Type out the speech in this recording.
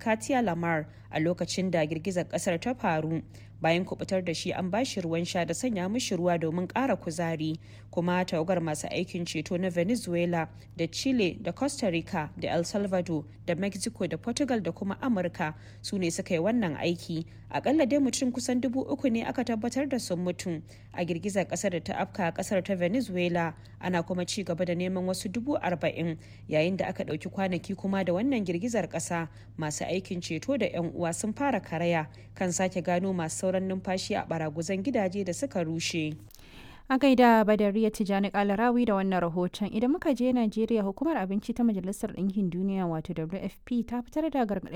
katia lamar a lokacin da girgizar kasar ta faru bayan kubutar da shi an bashi ruwan sha da sanya mishi ruwa domin ƙara kuzari kuma tawagar masu aikin ceto na venezuela da chile da costa rica da el salvador da mexico da portugal da kuma amurka su ne suka yi wannan aiki akalla dai mutum kusan dubu uku ne aka tabbatar da sun mutu a girgizar kasar da ta afka kasar ta venezuela ana kuma ci gaba da neman wasu dubu arba'in yayin da aka ɗauki kwanaki kuma da wannan girgizar ƙasa masu aikin ceto da 'yan uwa sun fara karaya kan sake gano masu sauran numfashi a baraguzan gidaje da suka rushe. A gaida Badariya Tijjani Kalarawi da wannan rahoton idan muka je Najeriya hukumar abinci ta Majalisar Ɗinkin Duniya wato WFP ta fitar da gargaɗin